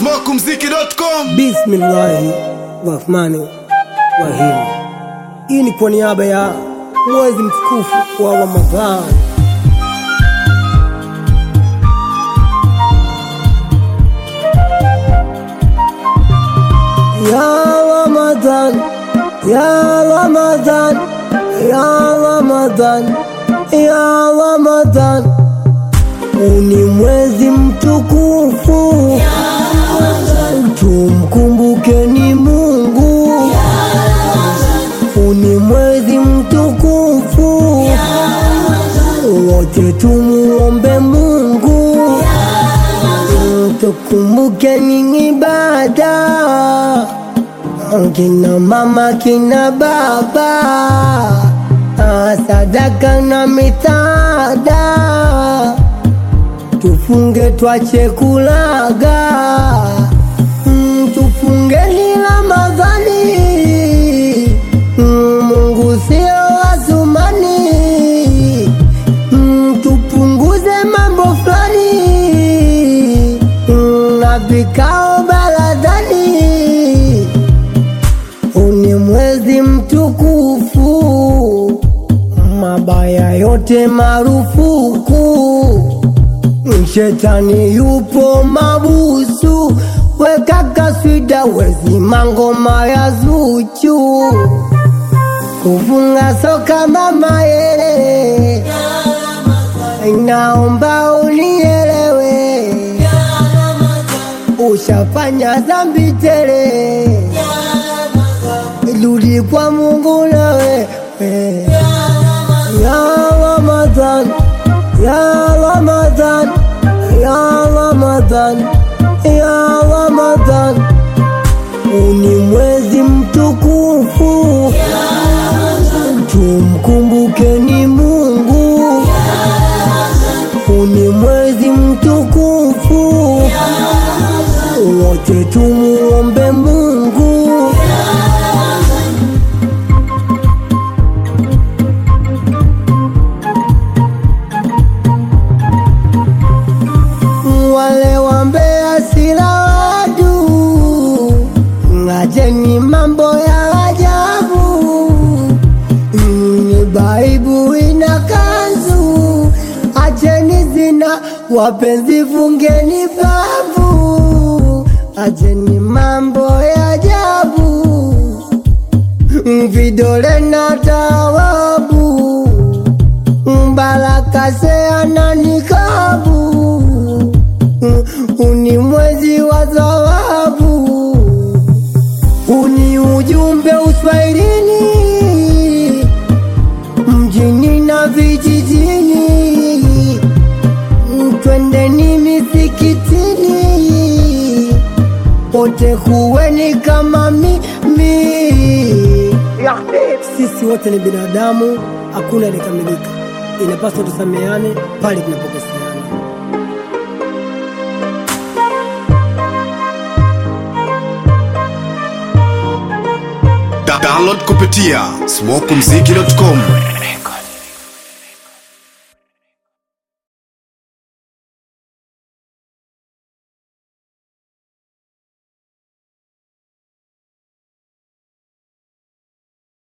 smokumziki.com Bismillahi rahmani rahim. Hii ni kwa niaba ya mwezi mtukufu wa Ramadhani. Ya Ramadhan, ya Ramadhan, ya Ramadhan, ya Ramadhan, uni mwezi mtukufu tumkumbukeni Mungu, uni mwezi mtukufu, wote tumuombe Mungu, tukumbukeni ibada, kina mama kina baba, sadaka na misaada tufunge twache kulaga Mm, tufungeni Ramadhani Mm, Mungu sio Athumani Mm, tupunguze mambo fulani Mm, na vikao baladhani uni mwezi mtukufu mabaya yote marufuku Shetani yupo mabusu, weka kaswida wezima ngoma ya Zuchu, kufunga soka mama yele, naomba unielewe, ushafanya dhambi tele, rudi kwa Mungu nawe ya Ramadhan, ya Ramadhan, ya Ramadhan, ya Ramadhan, uni mwezi mtukufu, tumkumbukeni Mungu, uni mwezi mtukufu, wote tumuombe Mungu. wale wambea sila wadu, ngajeni mambo ya ajabu. Ni Baibu ina kanzu, acheni zina, wapenzi fungeni babu, acheni mambo ya ajabu, vidole na tawabu, Mbaraka seana nikabu uni mwezi wa thawabu, uni ujumbe uswahilini, mjini na vijijini, twendeni misikitini, wote kuweni kama mimi. Sisi wote ni binadamu, hakuna aliyekamilika, inapaswa tusameane pale tunapokoseana. Da- download kupitia smokumziki.com